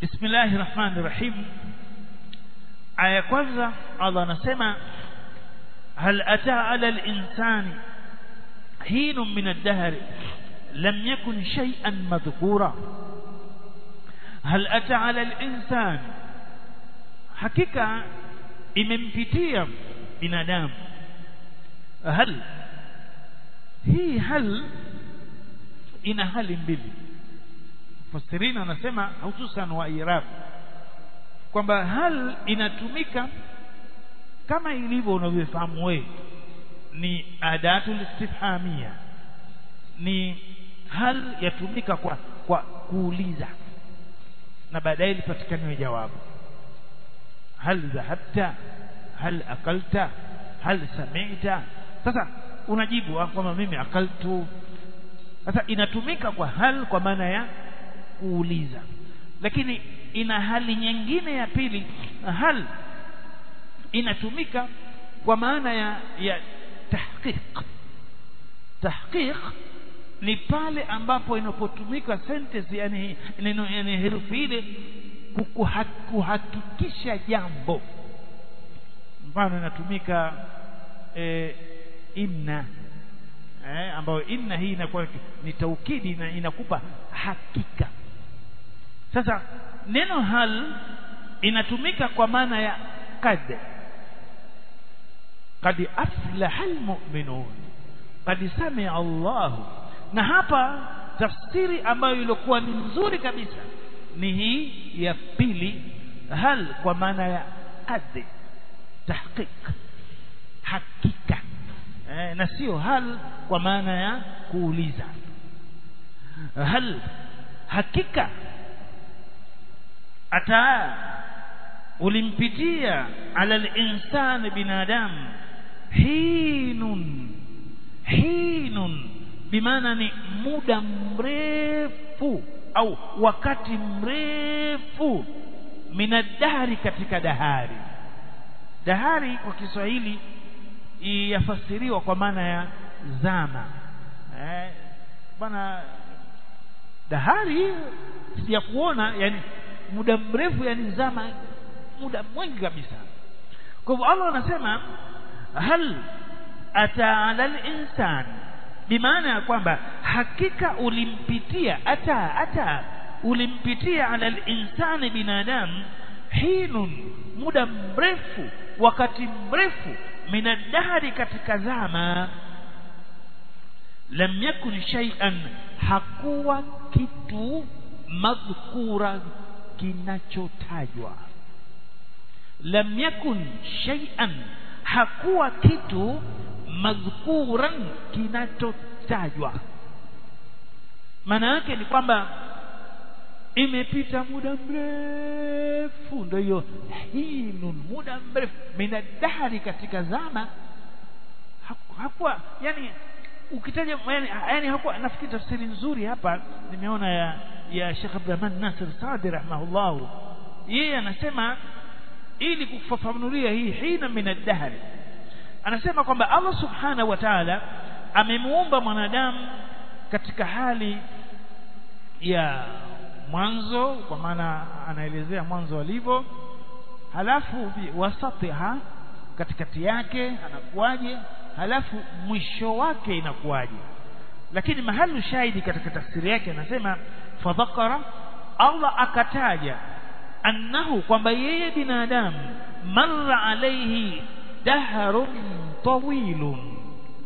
Bismillahir Rahmanir Rahim aya kwanza Allah anasema hal ataa ala al-insani hinun min ad-dahr lam yakun shay'an madhkura hal ataa ala al-insan hakika imempitia binadamu hal hii hal ina hali mbili mufassirina anasema hususan wa irab kwamba hal inatumika kama ilivyo unavyofahamu wewe ni adatul istifhamia ni hal yatumika kwa kwa kuuliza na baadaye lipatikaniwe jawabu hal dhahabta hal akalta hal sami'ta sasa unajibu kwamba mimi akaltu sasa inatumika kwa hal kwa maana ya kuuliza lakini ina hali nyingine ya pili hal inatumika kwa maana ya ya tahqiq tahqiq ni pale ambapo inapotumika sentence yani neno yani herufi ile kuhakikisha jambo mfano inatumika e, inna eh, ambayo inna hii inakuwa ni taukidi na inakupa hakika sasa neno hal inatumika kwa maana ya kad kad aflaha almu'minun kad sami'a Allah na hapa tafsiri ambayo ilikuwa ni nzuri kabisa ni hii ya pili hal kwa maana ya kad tahqiq hakika eh, na sio hal kwa maana ya kuuliza hal hakika ata ulimpitia ala al-insani binadamu hinun hinun bimaana ni muda mrefu au wakati mrefu minadahari katika dahari dahari kwa Kiswahili yafasiriwa kwa maana ya zama eh, bana dahari ya kuona yani muda mrefu yani zama muda mwingi kabisa kwa hivyo Allah anasema hal ata ala al-insan bimaana ya kwamba hakika ulimpitia ata ata ulimpitia ala al-insani binadamu hinun muda mrefu wakati mrefu minadahari katika zama lam yakun shay'an hakuwa kitu madhkura kinachotajwa lam yakun shay'an hakuwa kitu madhkuran kinachotajwa maana yake ni kwamba imepita muda mrefu ndio hiyo hinun muda mrefu minadahari katika zama hakuwa yani ukitaja yani, yani hakuwa nafikiri tafsiri nzuri hapa nimeona ya ya Sheikh Abdurrahman Nasir Saadi rahimahullah yeye anasema ili kufafanulia hii hina minadahari anasema kwamba Allah subhanahu wa ta'ala amemuumba mwanadamu katika hali ya mwanzo kwa maana anaelezea mwanzo alivyo halafu wasatiha katikati yake anakuwaje halafu mwisho wake inakuwaje lakini mahali shahidi katika tafsiri yake anasema fadhakara Allah akataja annahu kwamba yeye binadamu marra alayhi dahrun tawilun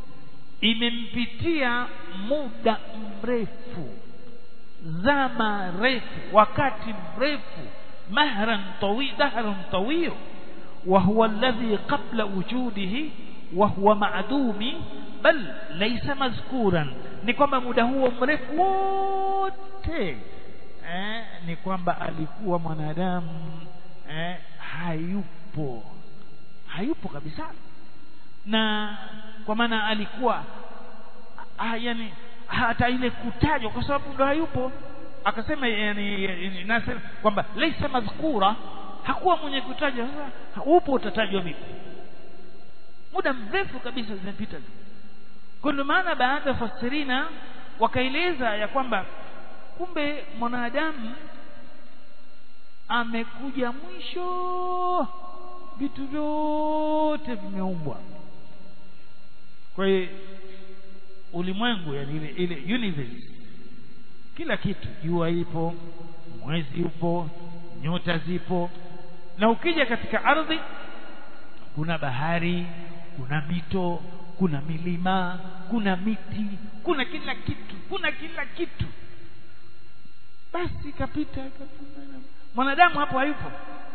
imempitia muda mrefu zama refu wakati mrefu mahran tawil dahrun tawil wa huwa alladhi qabla wujudihi wa huwa ma'dumi bal laysa mazkuran ni kwamba muda huo mrefu wote eh, ni kwamba alikuwa mwanadamu eh, hayupo hayupo kabisa na kwa maana alikuwa ah, yani hata ile kutajwa kwa sababu ndo hayupo akasema yani Nasir kwamba laysa madhkura hakuwa mwenye kutajwa upo utatajwa vipi muda mrefu kabisa zimepita kwa ndio maana baadhi ya fasirina wakaeleza ya kwamba kumbe mwanadamu amekuja mwisho vitu vyote vimeumbwa kwa hiyo ulimwengu yani ile ile universe kila kitu jua ipo mwezi upo nyota zipo na ukija katika ardhi kuna bahari kuna mito kuna milima kuna miti kuna kila kitu kuna kila kitu basi kapita mwanadamu hapo hayupo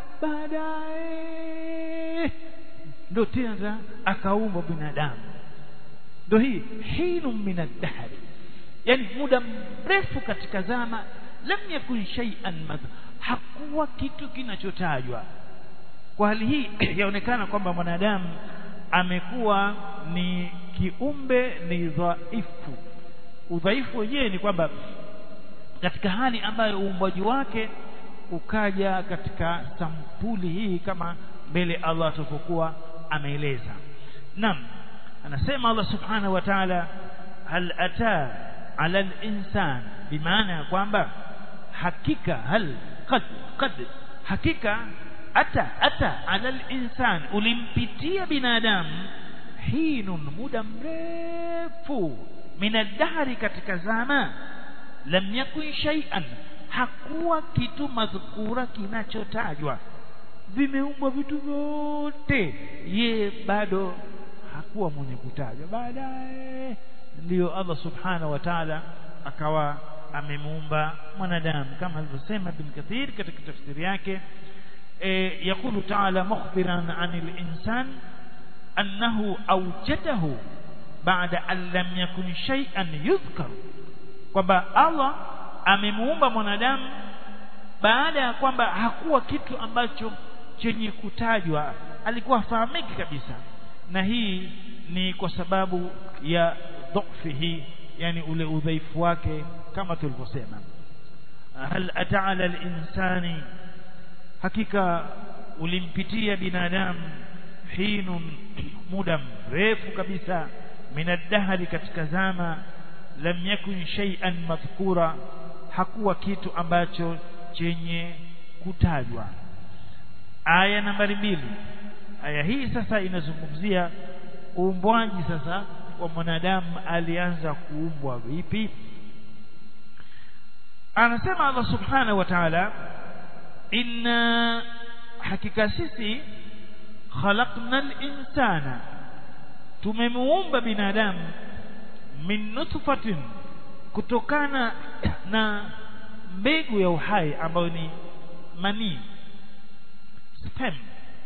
baadaye ndo tena akaumbwa binadamu ndo hii hinu min ad-dahri yani muda mrefu katika zama lam yakun shay'an madh hakuwa kitu kinachotajwa kwa hali hii yaonekana kwamba mwanadamu amekuwa ni kiumbe ni dhaifu udhaifu wenyewe ni kwamba katika hali ambayo uumbwaji wake ukaja katika sampuli hii kama mbele Allah atakokuwa ameeleza naam anasema Allah subhanahu wa ta'ala hal ata ala al-insan bimaana ya kwamba hakika hal qad qad hakika ata ata ala al-insan ulimpitia binadamu hinun muda mrefu min ad-dahri katika zama lam yakun shay'an hakuwa kitu madhukura kinachotajwa vimeumbwa vitu vyote ye bado hakuwa mwenye kutajwa baadaye ndiyo Allah subhanahu wa ta'ala akawa amemuumba mwanadamu kama alivyosema Ibn Kathir katika tafsiri yake e, yakulu ta'ala mukhbiran 'anil insan annahu awjadahu ba'da an lam yakun shay'an yudhkar kwamba Allah amemuumba mwanadamu baada ya kwamba hakuwa kitu ambacho chenye kutajwa alikuwa fahamiki kabisa na hii ni kwa sababu ya dhaifihi yani ule udhaifu wake kama tulivyosema hal ata'ala al-insani hakika ulimpitia binadamu hinun muda mrefu kabisa minadahari katika zama lam yakun shay'an madhkura hakuwa kitu ambacho chenye kutajwa aya nambari mbili aya hii sasa inazungumzia uumbwaji sasa wa mwanadamu alianza kuumbwa vipi anasema Allah subhanahu wa ta'ala inna hakika sisi khalaqna al-insana tumemuumba binadamu min nutfatin kutokana na mbegu ya uhai ambayo ni manii sperm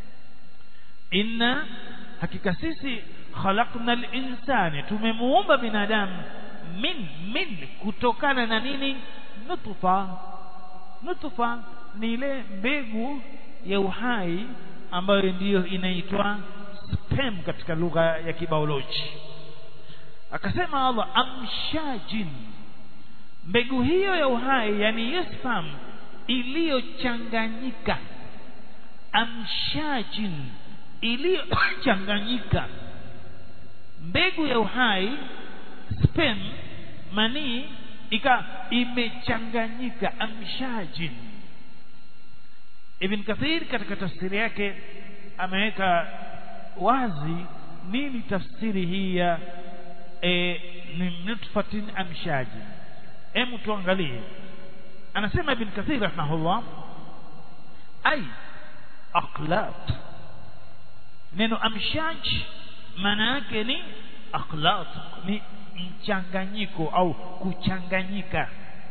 inna hakika sisi khalaqna al-insana tumemuumba binadamu min min kutokana na nini nutfa nutfa ni ile mbegu ya uhai ambayo ndiyo inaitwa sperm katika lugha ya kibioloji akasema Allah amshajin mbegu hiyo ya uhai yani hiyo sperm iliyochanganyika amshajin iliyochanganyika mbegu ya uhai sperm manii ika imechanganyika amshajin Ibn Kathir katika tafsiri yake ameweka wazi nini tafsiri hii ya e, ni nutfatin amshajin hebu tuangalie anasema Ibn Kathir rahimahullah ay aqlat neno amshaj maana yake ni aqlat ni mchanganyiko au kuchanganyika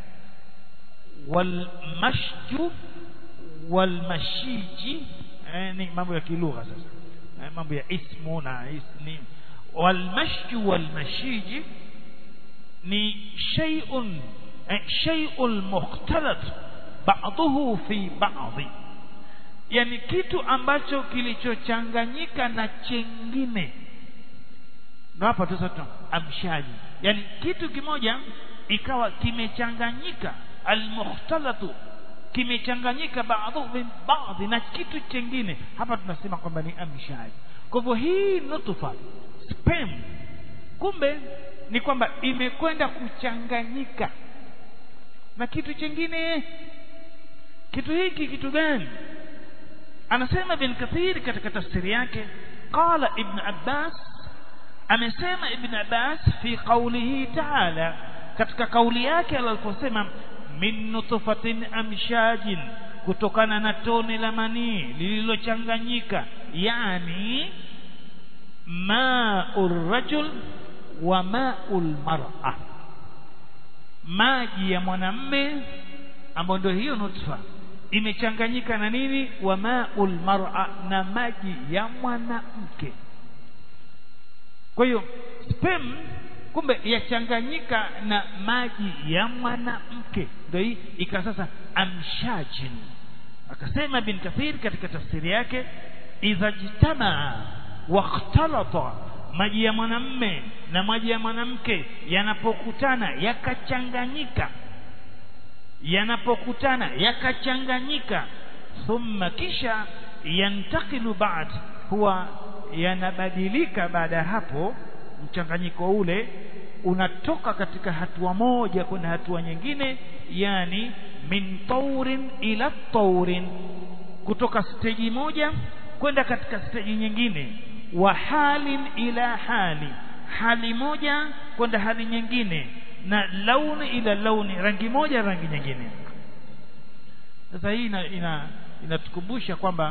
walmashju walmashiji eh, ni mambo ya kilugha sasa eh, mambo ya ismu na isni walmashju walmashiji ni shay'un eh, shay'ul mukhtalat ba'dahu fi ba'dhi yani kitu ambacho kilichochanganyika na chengine na hapa sasa amshaji yani kitu kimoja ikawa kimechanganyika almukhtalatu kimechanganyika baadhi baadhi na kitu chengine hapa tunasema kwamba ni amshaji kwa hivyo hii nutfa sperm kumbe ni kwamba imekwenda kuchanganyika na kitu chengine kitu hiki kitu gani anasema ibn kathir katika tafsiri yake qala ibn abbas amesema ibn abbas fi qawlihi ta'ala katika kauli yake aliposema min nutfatin amshajin kutokana na tone la manii lililochanganyika yani ma'ur rajul wa ma'ul mar'a maji ya mwanamme ambayo ndio hiyo nutfa imechanganyika na nini wa ma'ul mar'a na maji ya mwanamke kwa hiyo sperm kumbe yachanganyika na maji ya mwanamke ndio hii ika sasa amshajin akasema bin kathir katika tafsiri yake idha jitamaa wakhtalata maji ya mwanamme na maji ya mwanamke yanapokutana yakachanganyika yanapokutana yakachanganyika thumma kisha yantakilu baad huwa yanabadilika baada ya hapo mchanganyiko ule unatoka katika hatua moja kwenda hatua nyingine yani min taurin ila taurin kutoka steji moja kwenda katika steji nyingine wa halin ila hali hali moja kwenda hali nyingine na launi ila launi rangi moja rangi nyingine sasa hii ina, ina inatukumbusha kwamba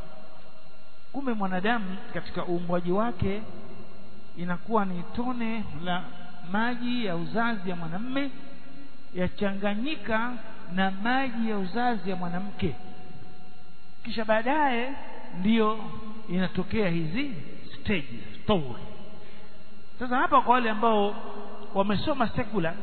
kumbe mwanadamu katika uumbwaji wake inakuwa ni tone la maji ya uzazi ya mwanamme yachanganyika na maji ya uzazi ya mwanamke kisha baadaye ndiyo inatokea hizi stages taur sasa hapa kwa wale ambao wamesoma secular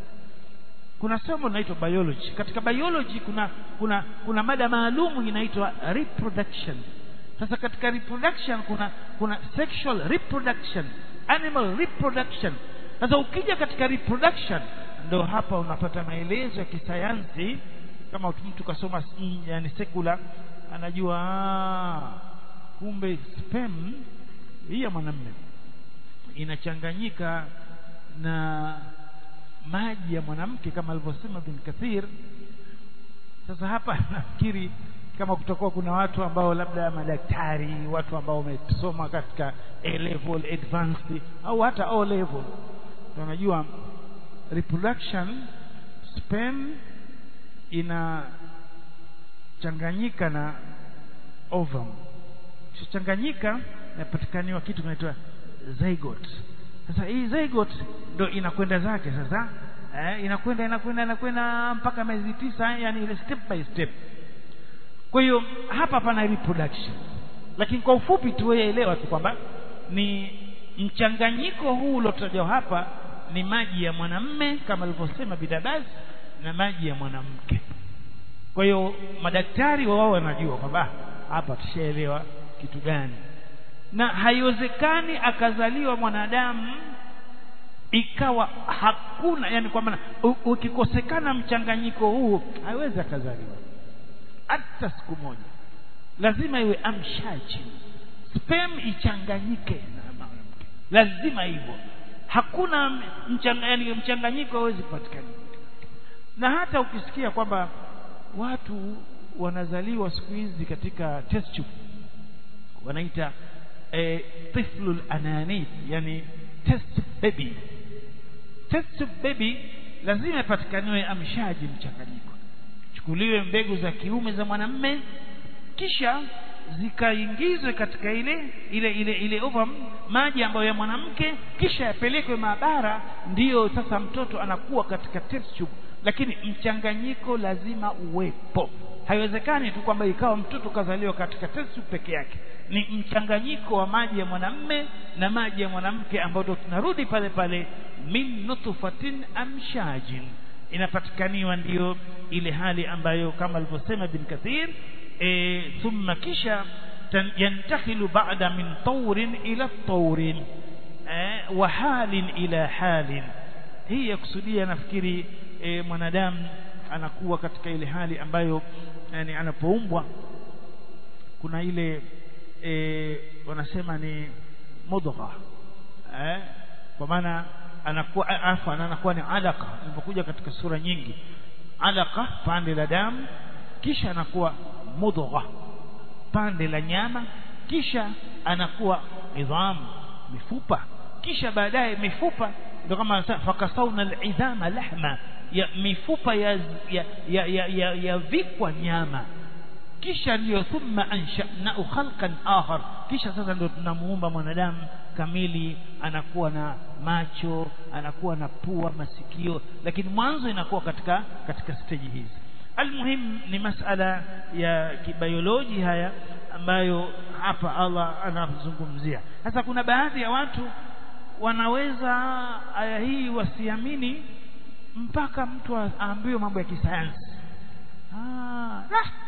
kuna somo linaloitwa biology katika biology kuna kuna kuna mada maalum inaitwa reproduction sasa katika reproduction kuna kuna sexual reproduction animal reproduction sasa ukija katika reproduction ndo hapa unapata maelezo ya kisayansi kama mtu kasoma yani secular anajua aa, kumbe sperm hii ya mwanamume inachanganyika na maji ya mwanamke kama alivyosema bin Kathir sasa hapa nafikiri kama kutakuwa kuna watu ambao labda madaktari watu ambao wamesoma katika A level advanced au hata O level tunajua reproduction sperm inachanganyika na ovum kichanganyika inapatikaniwa kitu kinaitwa zygote sasa hii zygote ndo inakwenda zake sasa eh, inakwenda inakwenda inakwenda mpaka miezi tisa yani ile step by step kwa hiyo hapa pana reproduction lakini kwa ufupi tuelewa tu kwamba ni mchanganyiko huu uliotajwa hapa ni maji ya mwanamme kama alivyosema bidabas na maji ya mwanamke kwa hiyo madaktari wao wanajua kwamba hapa tushaelewa kitu gani na haiwezekani akazaliwa mwanadamu ikawa hakuna yani kwa maana ukikosekana mchanganyiko huu haiwezi akazaliwa hata siku moja lazima iwe amshaji sperm ichanganyike na mwanamke lazima hivyo hakuna mchanga, yani mchanganyiko hawezi kupatikana na hata ukisikia kwamba watu wanazaliwa siku hizi katika test tube wanaita eh, tiflul ananith yani test baby test baby lazima ipatikaniwe amshaji mchanganyiko chukuliwe mbegu za kiume za mwanamme kisha zikaingizwe katika ile ile ile ile ovum maji ambayo ya mwanamke kisha yapelekwe maabara ndiyo sasa mtoto anakuwa katika test tube lakini mchanganyiko lazima uwepo haiwezekani tu kwamba ikawa mtoto kazaliwa katika test tube peke yake ni mchanganyiko wa maji ya mwanamme na maji ya mwanamke ambao ndo tunarudi pale pale min nutfatin amshajin inapatikaniwa ndiyo ile hali ambayo kama alivyosema bin kathir e, thumma kisha yantakhilu ba'da min tawrin ila tawrin e, wa halin ila halin hii yakusudia nafikiri e, mwanadamu anakuwa katika ile hali ambayo yani anapoumbwa kuna ile e, wanasema ni mudgha eh, kwa maana anakuwa afwan anakuwa ni alaka ilipokuja katika sura nyingi alaka pande la damu kisha anakuwa mudgha pande la nyama kisha anakuwa idhamu mifupa kisha baadaye mifupa ndio kama fakasauna alidhama lahma ya mifupa ya ya ya, ya, ya, ya vikwa nyama kisha ndio thumma ansha'nahu khalqan akhar kisha sasa ndio tunamuumba mwanadamu kamili anakuwa na macho anakuwa na pua masikio lakini mwanzo inakuwa katika katika stage hizi almuhim ni masala ya kibioloji haya ambayo hapa Allah anazungumzia sasa kuna baadhi ya watu wanaweza aya hii wasiamini mpaka mtu aambiwe mambo ya kisayansi ah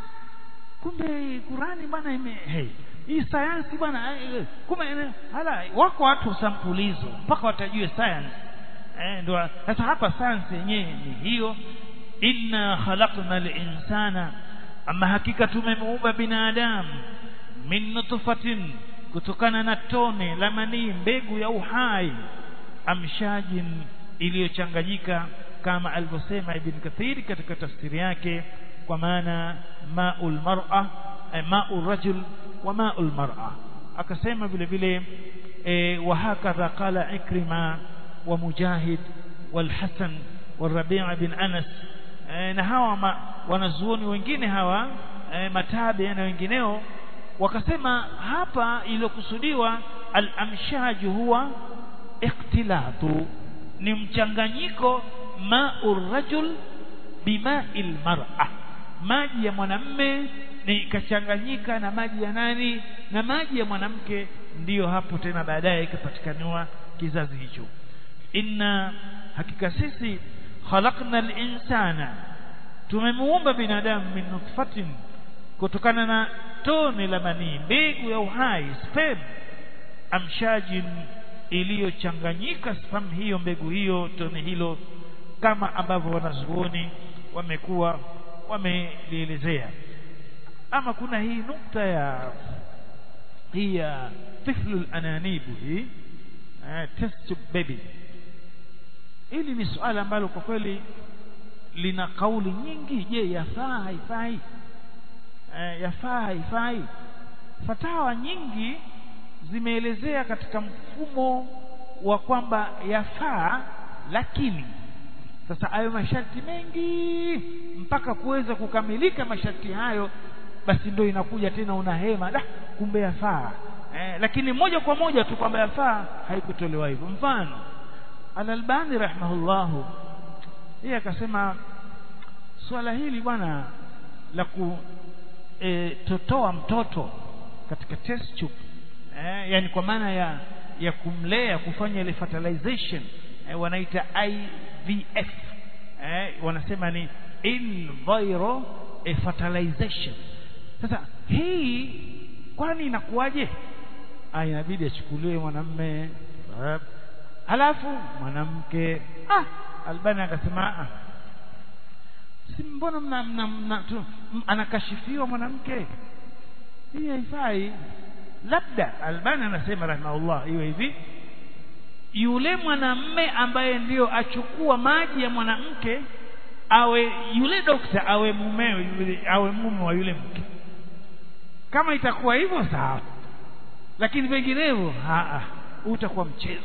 kumbe Qurani bwana ime hey, hii sayansi bwana kumbe hala wako watu sampulizo mpaka watajue science eh ndio sasa hapa science yenyewe ni hiyo inna khalaqna al-insana ama hakika tumemuumba binadamu min nutfatin kutokana na tone la manii mbegu ya uhai amshajin iliyochanganyika kama alivyosema ibn kathir katika tafsiri yake kwa maana maul mar'a maul rajul wa maul mar'a akasema vile vile e, wa hakadha qala ikrima wa mujahid wal hasan wal rabi' bin anas e, na hawa ma, wanazuoni wengine hawa e, matabi na wengineo wakasema hapa iliyokusudiwa al-amshaj huwa ikhtilatu ni mchanganyiko ma'ur rajul bima'il mar'a maji ya mwanamme ni ikachanganyika na maji ya nani na maji ya mwanamke ndiyo hapo tena baadaye ikapatikaniwa kizazi hicho inna hakika sisi khalaqna al-insana tumemuumba binadamu min nutfatin kutokana na tone la manii mbegu ya uhai sperm amshajin iliyochanganyika sperm hiyo mbegu hiyo tone hilo kama ambavyo wanazuoni wamekuwa wamelielezea ama kuna hii nukta ya hii ya tiflu ananibu hii uh, test tube baby hili ni suala ambalo kwa kweli lina kauli nyingi je yafaa haifai uh, yafaa haifai fatawa nyingi zimeelezea katika mfumo wa kwamba yafaa lakini sasa hayo masharti mengi mpaka kuweza kukamilika masharti hayo basi ndio inakuja tena una hema da kumbe yafaa eh, lakini moja kwa moja tu kwamba yafaa haikutolewa hivyo mfano Al-Albani rahimahullahu yeye akasema swala hili bwana la kutotoa e, mtoto katika test tube eh, yani kwa maana ya ya kumlea kufanya ile fertilization eh, wanaita IVF eh, wanasema ni in vitro fertilization sasa hii kwani inakuwaje ah inabidi achukuliwe mwanamme halafu mwanamke ah albani akasema ah si mbona mna, mna, mna tu, anakashifiwa mwanamke hii haifai labda albani anasema rahimahullah iwe hivi yule mwanamme ambaye ndiyo achukua maji ya mwanamke awe yule dokta awe mumewe yule awe mume wa yule mke kama itakuwa hivyo sawa lakini vinginevyo utakuwa mchezo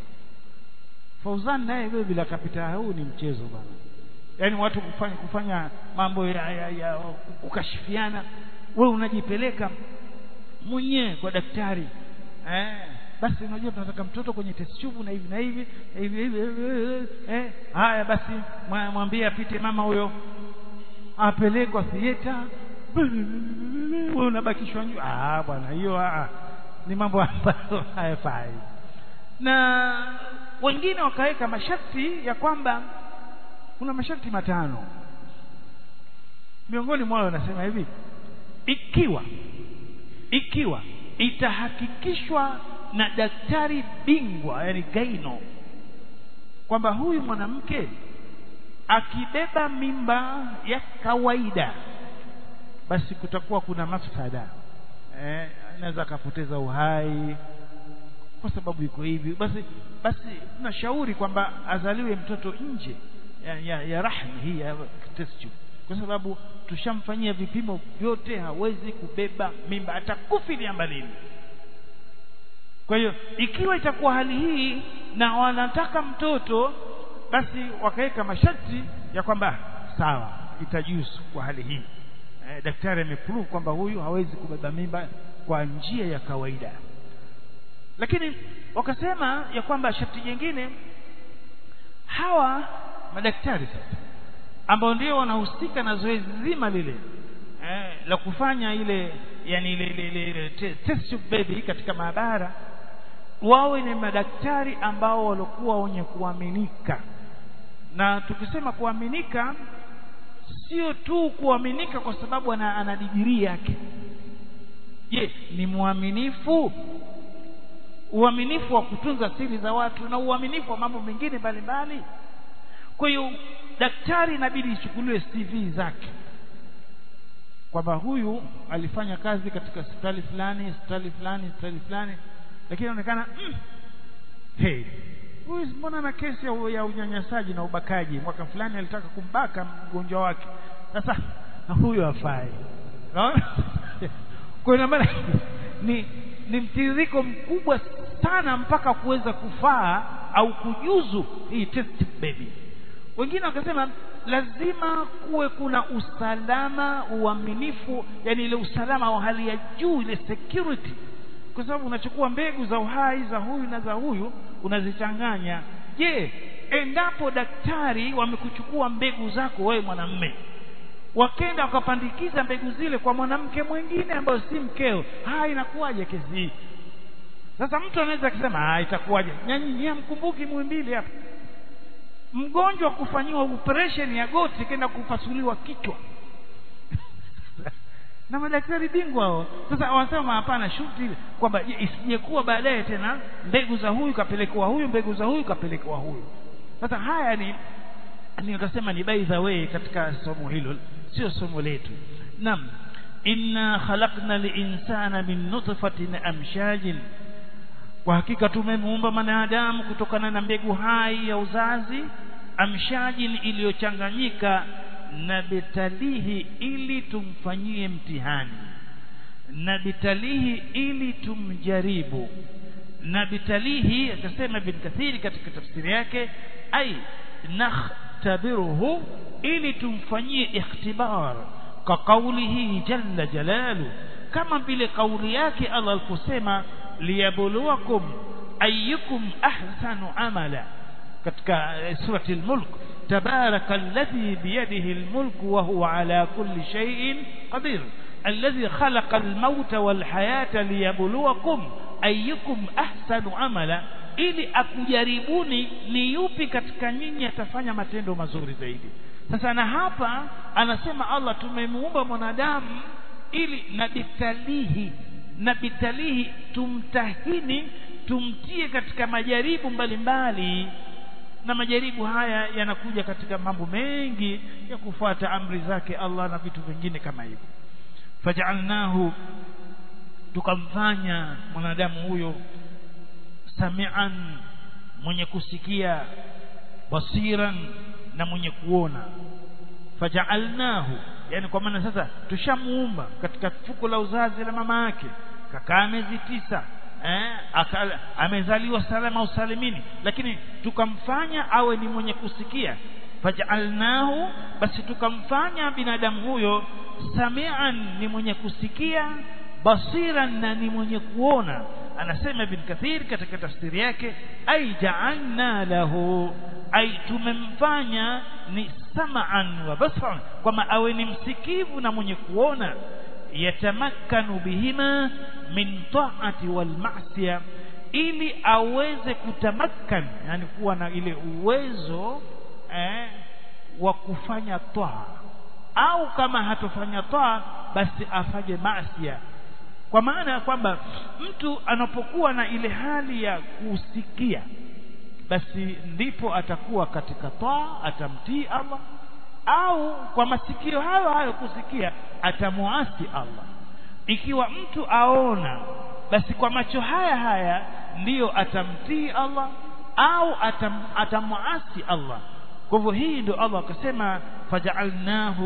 Fauzan naye vile vile akapita huu ni mchezo bana yaani watu kufanya kufanya mambo ya, ya, ya kukashifiana we unajipeleka mwenyewe kwa daktari eh basi unajua tunataka mtoto kwenye test tube na hivi na hivi hivi hivi eh haya basi mwambie apite mama huyo apelekwa theater wewe unabakishwa nyu ah bwana hiyo ah ni mambo ambayo hayafai na wengine wakaweka masharti ya kwamba kuna masharti matano miongoni mwao wanasema hivi ikiwa ikiwa itahakikishwa na daktari bingwa yani gaino kwamba huyu mwanamke akibeba mimba ya kawaida basi kutakuwa kuna mafsada eh anaweza akapoteza uhai kwa sababu iko hivi basi basi tunashauri kwamba azaliwe mtoto nje ya, ya, ya rahmi hii ya test tube kwa sababu tushamfanyia vipimo vyote hawezi kubeba mimba atakufilia mbalini kwa hiyo ikiwa itakuwa hali hii na wanataka mtoto basi wakaweka masharti ya kwamba sawa itajuzu kwa hali hii eh, daktari ameprove kwamba huyu hawezi kubeba mimba kwa njia ya kawaida lakini wakasema ya kwamba sharti jingine hawa madaktari sasa ambao ndio wanahusika na zoezi zima lile eh, la kufanya ile yani ile, ile, ile, ile te- test tube baby katika maabara wawe ni madaktari ambao walikuwa wenye kuaminika na tukisema kuaminika sio tu kuaminika kwa sababu ana, ana digirii yake je ni mwaminifu uaminifu wa kutunza siri za watu na uaminifu wa mambo mengine mbalimbali kwa hiyo daktari inabidi ichukuliwe CV zake kwamba huyu alifanya kazi katika hospitali fulani hospitali fulani hospitali fulani lakini inaonekana mm, hey huyu mbona ana kesi ya, ya unyanyasaji na ubakaji mwaka fulani alitaka kumbaka mgonjwa wake sasa huyu hafai unaona kwa hiyo maana ni ni mtiririko mkubwa sana mpaka kuweza kufaa au kujuzu hii test baby wengine wakasema lazima kuwe kuna usalama uaminifu yani ile usalama wa hali ya juu ile security kwa sababu unachukua mbegu za uhai za huyu na za huyu unazichanganya je endapo daktari wamekuchukua mbegu zako wewe mwanamme wakenda wakapandikiza mbegu zile kwa mwanamke mwingine ambayo si mkeo haya inakuwaje kesi hii sasa mtu anaweza kusema ah itakuwaje nyanyi hamkumbuki mwimbili hapa mgonjwa kufanyiwa operation ya goti kenda kupasuliwa kichwa na madaktari bingwa hao sasa wanasema hapana shuti ile kwamba isijekuwa baadaye tena mbegu za huyu kapelekwa huyu mbegu za huyu kapelekwa huyu sasa haya ni nikasema ni by the way katika somo hilo sio somo letu naam inna khalaqna linsana min nutfatin amshajin kwa hakika tumemuumba mwanadamu kutokana na mbegu hai ya uzazi amshajin iliyochanganyika na betalihi ili tumfanyie mtihani na betalihi ili tumjaribu na betalihi akasema bin kathiri katika tafsiri yake ai nakhtabiruhu ili tumfanyie ikhtibar ka kaulihi jalla jalalu kama vile kauli yake Allah aliposema liyabluwakum ayyukum ahsanu amala katika surati al-mulk تبارك الذي بيده الملك وهو على كل شيء قدير الذي خلق الموت والحياة ليبلوكم أيكم أحسن عملا ili akujaribuni ni yupi katika nyinyi atafanya matendo mazuri zaidi sasa na hapa anasema Allah tumemuumba mwanadamu ili na bitalihi na bitalihi tumtahini tumtie katika majaribu mbalimbali na majaribu haya yanakuja katika mambo mengi ya kufuata amri zake Allah na vitu vingine kama hivyo faj'alnahu tukamfanya mwanadamu huyo samian mwenye kusikia basiran na mwenye kuona faj'alnahu yani kwa maana sasa tushamuumba katika fuko la uzazi la mama yake kakaa miezi tisa eh, akala, amezaliwa salama usalimini lakini tukamfanya awe ni mwenye kusikia faj'alnahu basi tukamfanya binadamu huyo samian ni mwenye kusikia basiran na ni mwenye kuona anasema ibn kathir katika tafsiri yake ai ja'alna lahu ai tumemfanya ni sam'an wa basaran kwamba awe ni msikivu na mwenye kuona yatamakkanu bihima min ta'ati wal ma'siya ili aweze kutamakkan yani kuwa na ile uwezo eh, wa kufanya taa au kama hatofanya taa basi afanye maasiya kwa maana ya kwamba mtu anapokuwa na ile hali ya kusikia basi ndipo atakuwa katika taa atamtii Allah au kwa masikio hayo hayo kusikia atamuasi Allah ikiwa mtu aona basi kwa macho haya haya ndiyo atamtii Allah au atam, atamuasi Allah kwa hivyo hii ndio Allah akasema faj'alnahu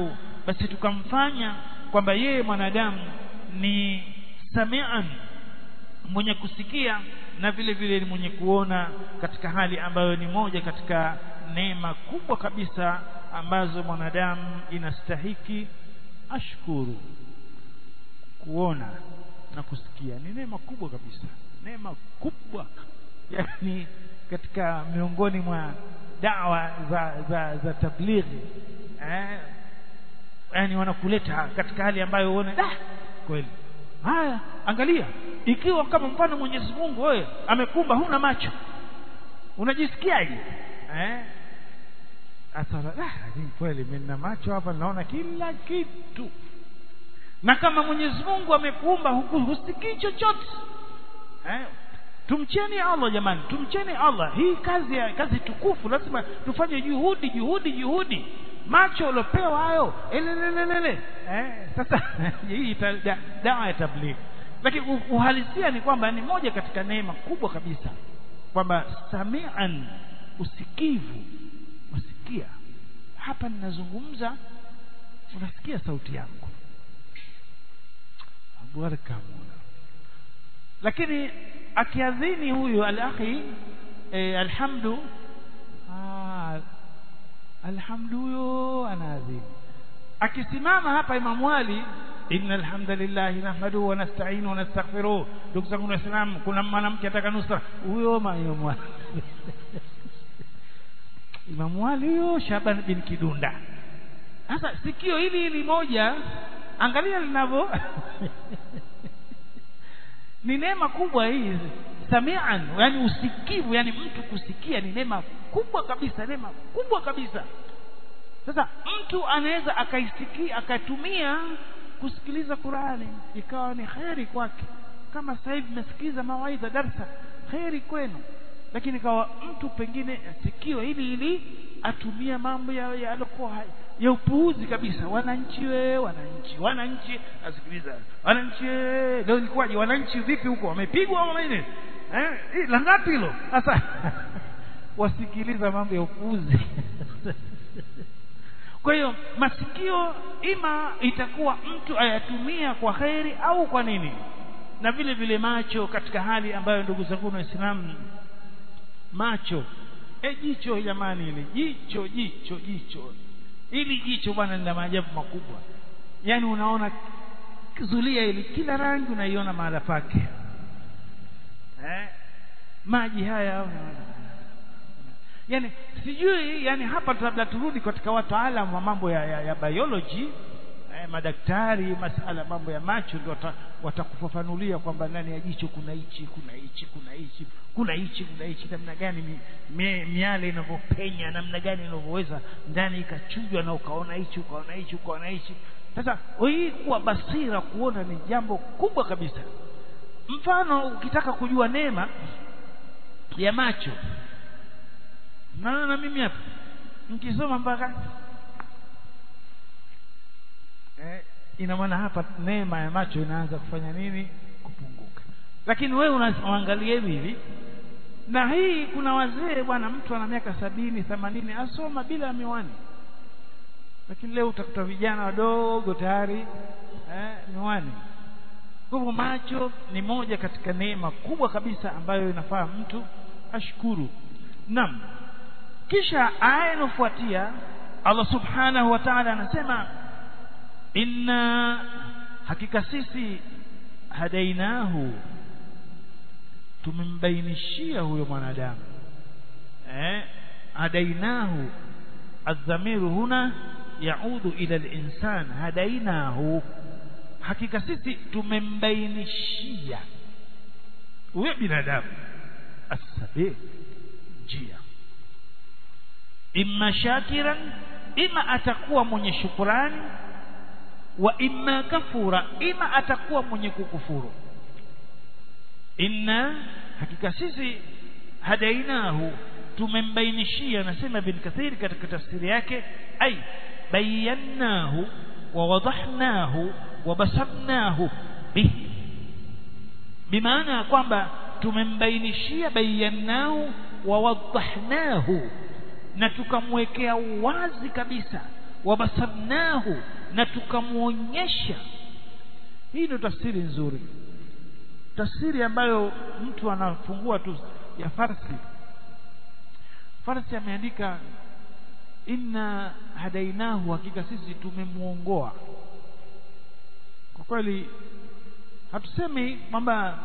basi tukamfanya kwamba yeye mwanadamu ni samian mwenye kusikia na vile vile ni mwenye kuona katika hali ambayo ni moja katika neema kubwa kabisa ambazo mwanadamu inastahiki ashkuru kuona na kusikia ni neema kubwa kabisa neema kubwa yani katika miongoni mwa dawa za za, za tablighi eh yani wanakuleta katika hali ambayo uone da kweli haya angalia ikiwa kama mfano Mwenyezi Mungu wewe amekumba huna macho unajisikiaje eh asara ah kweli mimi nina macho hapa naona kila kitu na kama Mwenyezi Mungu amekuumba husikii chochote eh tumcheni Allah jamani tumcheni Allah hii kazi ya kazi tukufu lazima tufanye juhudi juhudi juhudi macho uliopewa hayo elelelele eh sasa hii dawa ya tabligh lakini uhalisia ni kwamba ni moja katika neema kubwa kabisa kwamba samian usikivu usikia hapa ninazungumza unasikia sauti yangu baraka lakini akiadhini huyu al-akhi eh, alhamdu ah, alhamdu huyo anaadhini akisimama hapa Imam Ali innal hamdalillah nahmaduhu wa nasta'inu wa nastaghfiruh ndugu zangu waislamu kuna mwanamke ataka nusra huyo Imam Ali Imam Ali huyo Shaban bin Kidunda sasa sikio hili hili moja angalia linavyo ni neema kubwa hii samian yani usikivu yani mtu kusikia ni neema kubwa kabisa neema kubwa kabisa sasa mtu anaweza akaisikia akatumia kusikiliza Qur'ani ikawa ni kheri kwake kama sasa hivi mmesikiliza mawaidha darsa kheri kwenu lakini kawa mtu pengine sikio hili hili atumia mambo ya yalikuwa ya upuuzi kabisa wananchi we wananchi wananchi asikiliza wananchi leo ilikuwaje wananchi vipi huko wamepigwa au nini eh la ngapi hilo sasa wasikiliza mambo ya upuuzi kwa hiyo masikio ima itakuwa mtu ayatumia kwa khairi au kwa nini na vile vile macho katika hali ambayo ndugu zangu waislamu macho e jicho jamani ile jicho jicho jicho ili jicho bwana lina maajabu makubwa yani unaona zulia ili kila rangi unaiona mahala pake eh maji haya unaona yani sijui yani hapa labda turudi katika wataalamu wa mambo ya, ya, ya biology eh, madaktari masala mambo ya macho ndio watakufafanulia kwamba ndani ya jicho kuna hichi kuna hichi kuna hichi kuna hichi kuna hichi namna gani mi, mi, miale inavyopenya namna gani inavyoweza ndani ikachujwa na ukaona hichi ukaona hichi ukaona hichi sasa hii kuwa basira kuona ni jambo kubwa kabisa mfano ukitaka kujua neema ya macho naona na mimi hapa nikisoma mpaka eh, ina maana hapa neema ya macho inaanza kufanya nini kupunguka lakini wewe unaangalia hivi hivi na hii kuna wazee bwana mtu ana miaka sabini themanini asoma bila miwani lakini leo utakuta vijana wadogo tayari eh, miwani kwa hivyo macho ni moja katika neema kubwa kabisa ambayo inafaa mtu ashukuru naam kisha aya inofuatia Allah subhanahu wa ta'ala anasema inna hakika sisi hadainahu tumembainishia huyo mwanadamu eh hadainahu adhamiru huna yaudu ila al-insan hadainahu hakika sisi tumembainishia huyo binadamu asabi njia imma shakiran ima atakuwa mwenye shukurani wa imma kafura ima atakuwa mwenye kukufuru inna hakika sisi hadainahu tumembainishia nasema bin kathir katika tafsiri yake ai bayannahu wa wadahnahu wa basarnahu bihi bimaana kwamba tumembainishia bayannahu wa wadahnahu na tukamwekea wazi kabisa wabasarnahu na tukamwonyesha hii ndio tafsiri nzuri tafsiri ambayo mtu anafungua tu ya farsi farsi ameandika inna hadainahu hakika sisi tumemuongoa kwa kweli hatusemi kwamba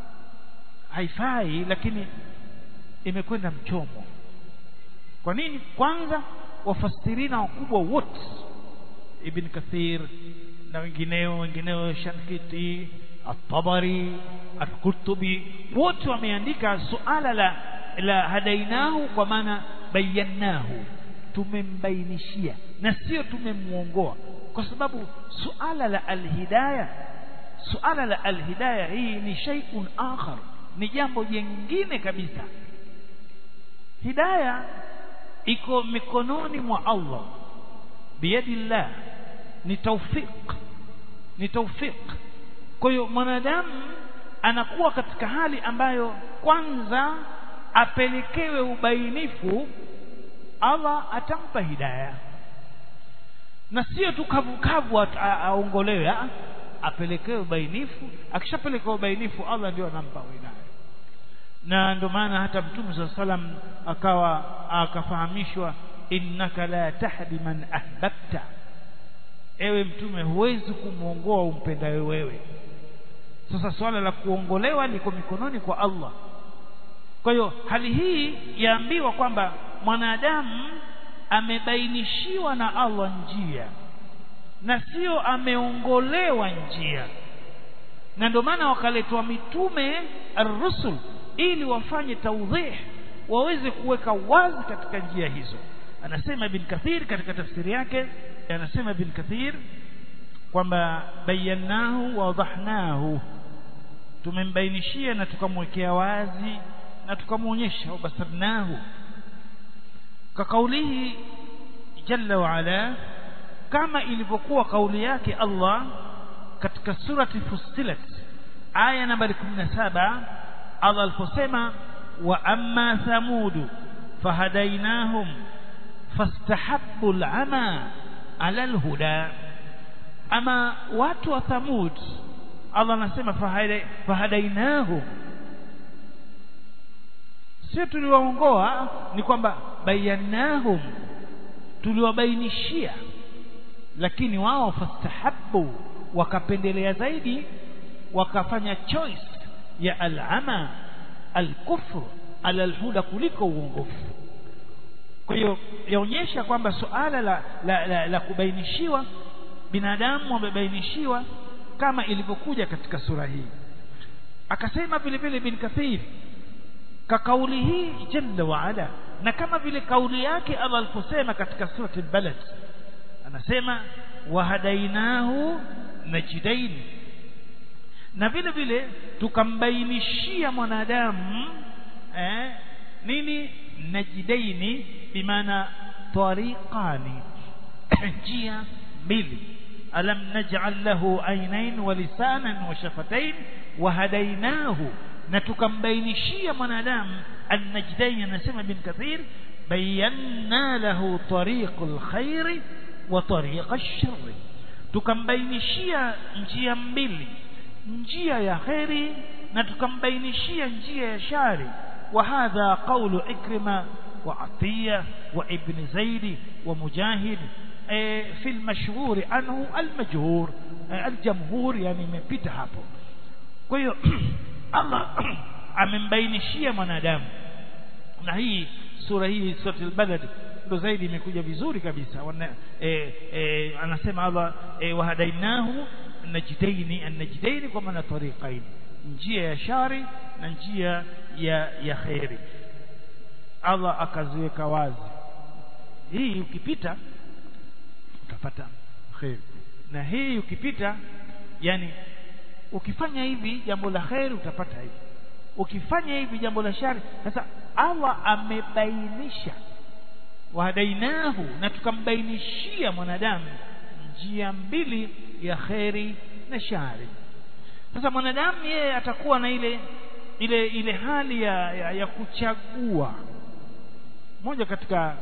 haifai lakini imekwenda mchomo kwa nini kwanza wafasirina wakubwa wote ibn kathir na wengineo wengineo shankiti at-tabari al-qurtubi wote wameandika suala la la hadainahu kwa maana bayannahu tumembainishia na sio tumemuongoa kwa sababu suala la alhidayah suala la alhidayah hii ni shay'un akhar ni jambo jingine kabisa hidayah iko mikononi mwa Allah biyadillah ni tawfiq ni tawfiq kwa hiyo mwanadamu anakuwa katika hali ambayo kwanza apelekewe ubainifu Allah atampa hidayah na sio tu kavukavu aongolewe apelekewe ubainifu akishapelekewa ubainifu Allah ndio anampa hidayah na ndio maana hata mtume saa salam akawa akafahamishwa innaka la tahdi man ahbabta ewe mtume huwezi kumwongoa umpendaye wewe sasa swala la kuongolewa liko mikononi kwa Allah kwa hiyo hali hii yaambiwa kwamba mwanadamu amebainishiwa na Allah njia na sio ameongolewa njia na ndio maana wakaletwa mitume ar-rusul ili wafanye tawdhih waweze kuweka wazi katika njia hizo anasema ibn kathir katika tafsiri yake anasema ibn kathir kwamba bayannahu wa wadahnahu tumembainishia na tukamwekea wazi na tukamwonyesha wabasarnahu ka kaulihi jalla wa ala kama ilivyokuwa kauli yake Allah katika surati Fussilat aya nambari 17 Allah aliposema wa amma thamudu fahadainahum fastahabbu al'ama ala alhuda ama watu wa thamud Allah anasema fahadainahum sio tuliwaongoa ni kwamba bayanahum tuliwabainishia lakini wao fastahabbu wakapendelea zaidi wakafanya choice ya al'ama al-kufr ala al-huda kuliko uongofu kwa hiyo yaonyesha kwamba suala la, la, la, la kubainishiwa binadamu wamebainishiwa kama ilivyokuja katika sura hii akasema vile vile bin kathir ka kauli hii jalla wa ala na kama vile kauli yake Allah aliposema katika surati al-balad anasema wahadainahu najdain na vile vile tukambainishia mwanadamu eh, nini najdaini bimaana tariqani njia mbili alam naj'al lahu aynayn wa lisanan wa shafatain wa hadainahu na tukambainishia mwanadamu an-najdain anasema bin kathir bayanna lahu tariqul khairi wa tariqa ash-sharri tukambainishia njia mbili njia ya kheri na tukambainishia njia ya shari wa hadha qawlu ikrima wa atiya wa ibn zaid wa mujahid fi al-mashhur anhu al-majhur al-jamhur yani imepita hapo kwa hiyo Allah amembainishia mwanadamu na hii sura hii sura al-balad ndo zaidi imekuja vizuri kabisa Wana, e, e, anasema Allah e, wahadainahu najdaini an-najdaini kwa maana tariqaini njia ya shari na njia ya ya khairi Allah akaziweka wazi hii ukipita utapata khairi na hii ukipita yani ukifanya hivi jambo la khairi utapata hivi ukifanya hivi jambo la shari sasa Allah amebainisha wahadainahu na tukambainishia mwanadamu njia mbili ya kheri na shari sasa mwanadamu yeye atakuwa na ile ile ile hali ya, ya, ya kuchagua moja katika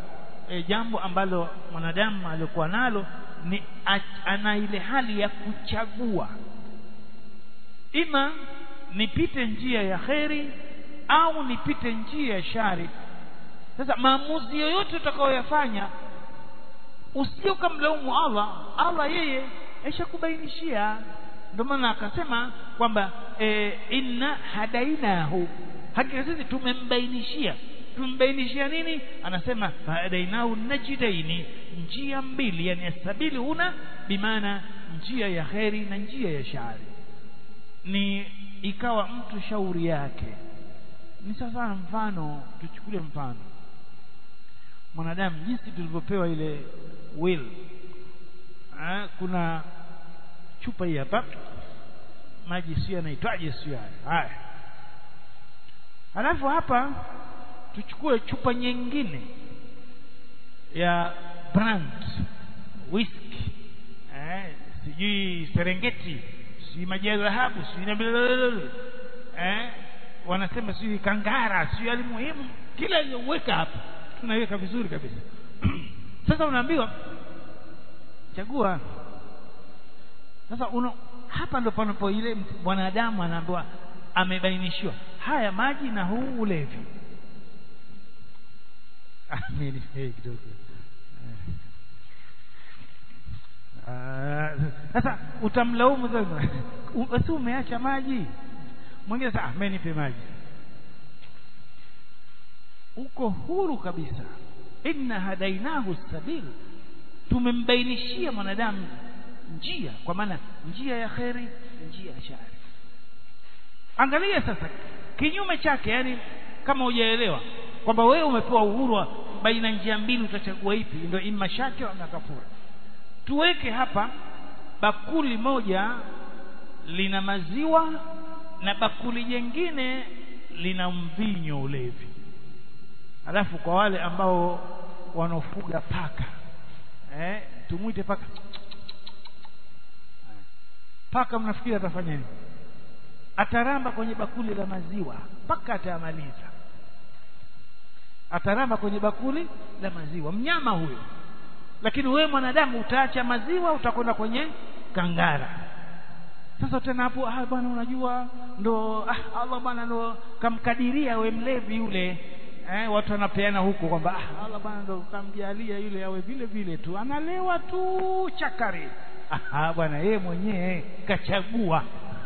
e, jambo ambalo mwanadamu alikuwa nalo ni ana ile hali ya kuchagua ima nipite njia ya kheri au nipite njia ya shari sasa maamuzi yoyote utakayoyafanya usije ukamlaumu Allah Allah yeye aishakubainishia ndio maana akasema kwamba e, inna hadainahu hakika sisi tumembainishia tumembainishia nini anasema hadainahu najidaini njia mbili yani asabili huna bimaana njia ya kheri na njia ya shari ni ikawa mtu shauri yake ni sasa mfano tuchukulie mfano mwanadamu jinsi tulivyopewa ile will ha, kuna chupa hii hapa maji sio yanaitwaje sio haya halafu hapa tuchukue chupa nyingine ya brand whisky eh, sijui serengeti sijui maji ya dhahabu sijui eh, wanasema sijui kangara sijui alimuhimu kila iliyoweka hapa tunaiweka vizuri kabisa sasa unaambiwa chagua sasa una, hapa ndo panapo ile mwanadamu anaambiwa amebainishiwa haya maji na huu ulevi amini hey, kidogo sasa utamlaumu sasa basi umeacha maji mwingine sasa mimi nipe maji uko huru kabisa inna hadainahu sabil tumembainishia mwanadamu njia kwa maana njia ya kheri njia ya shari angalia sasa kinyume chake yani kama hujaelewa kwamba wewe umepewa uhuru baina njia mbili utachagua ipi ndio imma shakira na kafura tuweke hapa bakuli moja lina maziwa na bakuli jingine lina mvinyo ulevi alafu kwa wale ambao wanaofuga paka eh tumwite paka paka mnafikiri atafanya nini ataramba kwenye bakuli la maziwa mpaka atayamaliza ataramba kwenye bakuli la maziwa mnyama huyo lakini wewe mwanadamu utaacha maziwa utakwenda kwenye kangara sasa tena hapo ah bwana unajua ndo ah, Allah bwana ndo kamkadiria we mlevi yule eh, watu wanapeana huko kwamba ah, Allah bwana ndo kamjalia yule awe vile vile tu analewa tu chakari ah, bwana yeye mwenyewe kachagua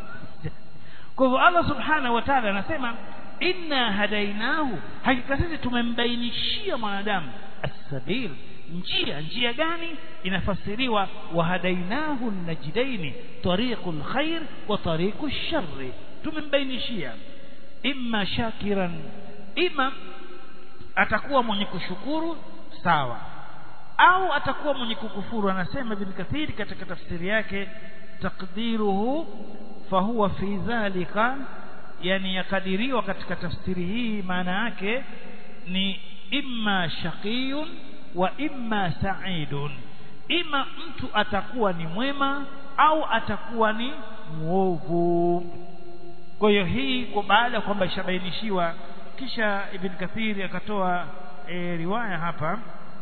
kwa hivyo Allah subhanahu wa ta'ala anasema inna hadainahu hakika sisi tumembainishia mwanadamu as-sabil njia njia gani inafasiriwa wahadainahu najdaini tariqul khair wa tariqush sharri tumembainishia imma shakiran imma atakuwa mwenye kushukuru sawa au atakuwa mwenye kukufuru anasema ibn kathir katika tafsiri yake taqdiruhu fahuwa fi dhalika yani yakadiriwa katika tafsiri hii maana yake ni imma shaqiyun wa imma sa'idun ima mtu atakuwa ni mwema au atakuwa ni muovu kwa hiyo hii kwa baada ya kwamba ishabainishiwa kisha ibn kathir akatoa e, riwaya hapa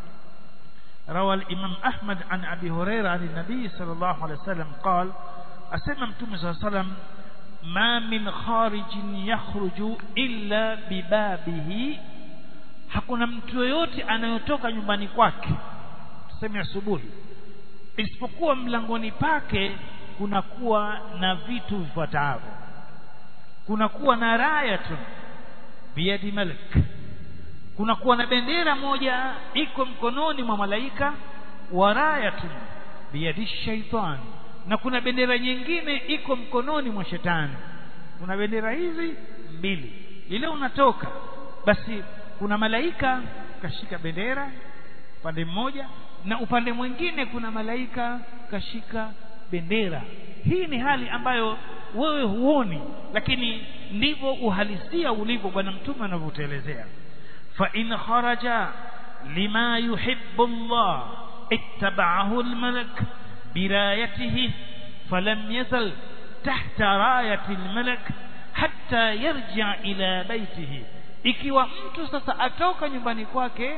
روى الإمام أحمد عن أبي هريرة عن النبي صلى الله عليه وسلم قال أسمى متوم صلى الله عليه وسلم ما من خارج يخرج إلا ببابه hakuna mtu yoyote anayotoka nyumbani kwake tuseme asubuhi isipokuwa mlangoni pake kunakuwa na vitu vifuatavyo kunakuwa na rayatun biyadi malik kunakuwa na bendera moja iko mkononi mwa malaika wa rayatun biyadi shaitan na kuna bendera nyingine iko mkononi mwa shetani kuna bendera hizi mbili ile unatoka basi kuna malaika kashika bendera upande mmoja na upande mwingine kuna malaika kashika bendera hii ni hali ambayo wewe huoni lakini ndivyo uhalisia ulivyo bwana mtume anavyotuelezea fa in kharaja lima yuhibbu Allah ittaba'ahu al-malak birayatihi falam yazal tahta rayati al-malak hatta yarja ila baitihi ikiwa mtu sasa atoka nyumbani kwake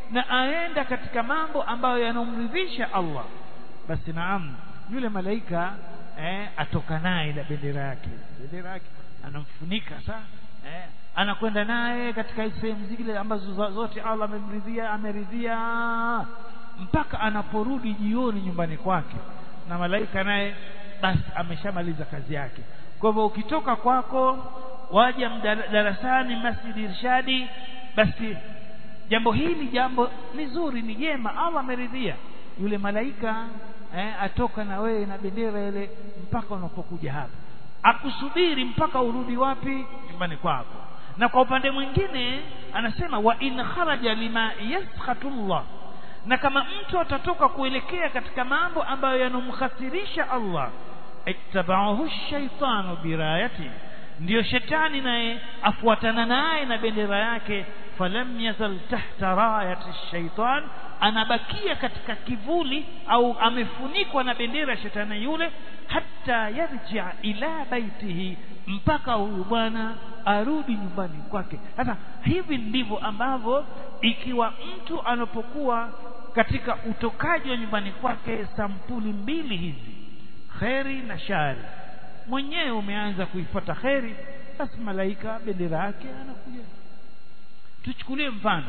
na aenda katika mambo ambayo yanomridhisha Allah basi naam yule malaika eh, atoka naye na bendera yake bendera yake anamfunika saa eh, anakwenda naye katika sehemu zile ambazo zote Allah amemridhia ameridhia mpaka anaporudi jioni nyumbani kwake na malaika naye basi ameshamaliza kazi yake kwa hivyo ukitoka kwako waja darasani masjid irshadi basi jambo hili jambo ni zuri ni jema Allah ameridhia yule malaika eh, atoka na wewe na bendera ile mpaka unapokuja hapa akusubiri mpaka urudi wapi nyumbani kwako na kwa upande mwingine anasema wa in kharaja lima yaskhatullah na kama mtu atatoka kuelekea katika mambo ambayo yanomkhasirisha Allah ittaba'ahu shaitanu birayati ndiyo shetani naye afuatana naye na bendera yake falam yazal tahta rayati shaitan anabakia katika kivuli au amefunikwa na bendera ya shetani yule hata yarja ila baitihi mpaka huyu bwana arudi nyumbani kwake sasa hivi ndivyo ambavyo ikiwa mtu anapokuwa katika utokaji wa nyumbani kwake sampuli mbili hizi kheri na shari mwenyewe umeanza kuifuata kheri basi malaika bendera yake anakuja tuchukulie mfano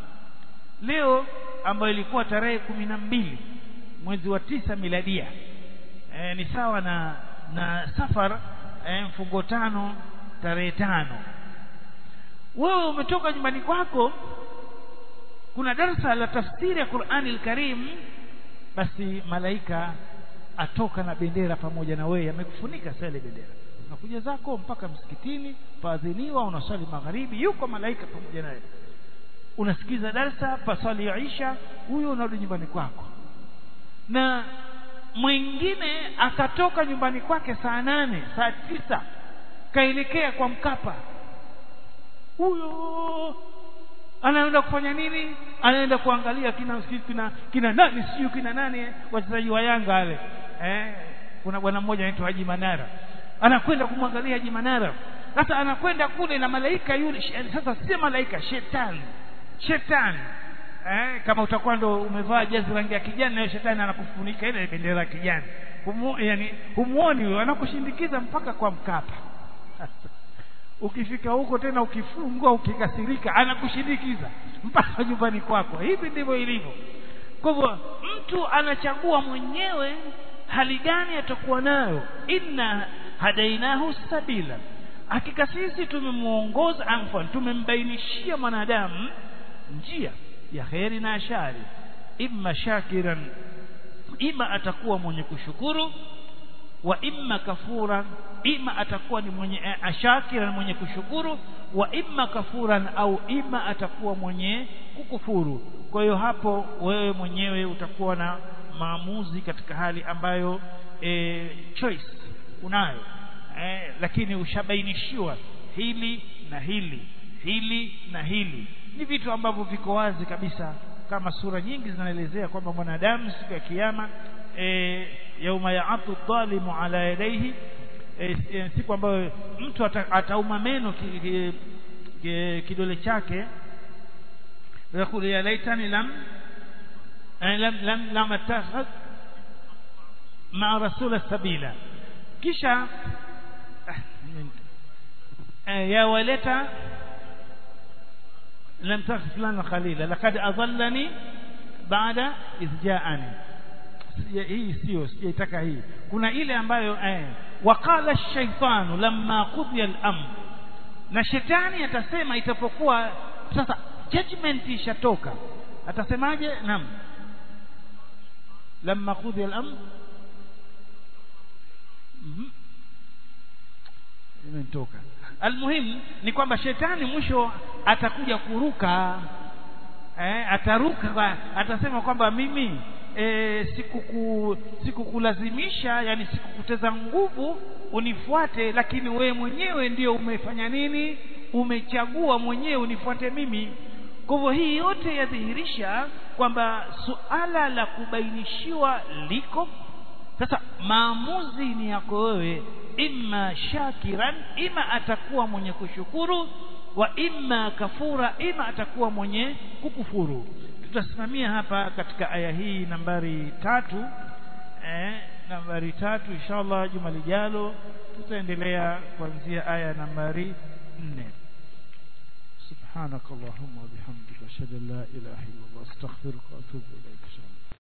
leo ambayo ilikuwa tarehe kumi na mbili mwezi wa tisa miladia e, ni sawa na na safar e, mfungo tano tarehe tano wewe umetoka nyumbani kwako kuna darsa la tafsiri ya Qur'ani al-Karim basi malaika atoka na bendera pamoja na wewe amekufunika sale bendera unakuja zako mpaka msikitini faadhiniwa unaswali magharibi yuko malaika pamoja naye unasikiza darsa paswali ya Isha huyo unarudi nyumbani kwako na mwingine akatoka nyumbani kwake saa nane saa tisa kaelekea kwa Mkapa huyo anaenda kufanya nini anaenda kuangalia kina kina kina nani sijui kina nani wachezaji wa Yanga wale eh kuna bwana mmoja anaitwa Haji Manara anakwenda kumwangalia Haji Manara sasa anakwenda kule na malaika yule sasa si malaika shetani shetani eh kama utakuwa ndo umevaa jazi rangi ya kijani na shetani anakufunika ile bendera ya kijani Humu, yani humuoni wewe anakushindikiza mpaka kwa Mkapa ukifika huko tena ukifungwa ukikasirika anakushindikiza mpaka nyumbani kwako hivi ndivyo ilivyo kwa hivyo mtu anachagua mwenyewe hali gani atakuwa nayo inna hadainahu sabila hakika sisi tumemuongoza anfan tumembainishia mwanadamu njia ya kheri na shari imma shakiran ima atakuwa mwenye kushukuru wa imma kafuran ima atakuwa ni mwenye ashakiran mwenye kushukuru wa imma kafuran au ima atakuwa mwenye kukufuru kwa hiyo hapo wewe mwenyewe utakuwa na maamuzi katika hali ambayo e, choice unayo e, lakini ushabainishiwa hili na hili hili na hili ni vitu ambavyo viko wazi kabisa kama sura nyingi zinaelezea kwamba mwanadamu siku ya kiyama e, yauma yaatu dhalimu ala yadaihi e, e, siku ambayo mtu ata, atauma meno ki, ki, ki, kidole chake yakulu ya laitani lam lam lam lam attakhadh ma rasula sabila kisha ya waleta لم تخف فلان خليلا لقد أضلني بعد إذ جاءني hii sio sijaitaka hii kuna ile ambayo eh, waqala shaitanu lamma qudiya al-amr na shetani atasema itapokuwa sasa judgment ishatoka atasemaje naam lamma qudiya al-amr mhm imetoka almuhimu ni kwamba shetani mwisho atakuja kuruka eh, ataruka atasema kwamba mimi e, sikuku sikukulazimisha yani sikukuteza nguvu unifuate lakini wewe mwenyewe ndio umefanya nini umechagua mwenyewe unifuate mimi kwa hivyo hii yote yadhihirisha kwamba suala la kubainishiwa liko sasa maamuzi ni yako wewe imma shakiran ima atakuwa mwenye kushukuru wa imma kafura ima atakuwa mwenye kukufuru tutasimamia hapa katika aya hii nambari tatu eh, nambari tatu inshallah juma lijalo tutaendelea kuanzia aya nambari nne سبحانك اللهم وبحمدك اشهد ان لا اله الا الله استغفرك واتوب اليك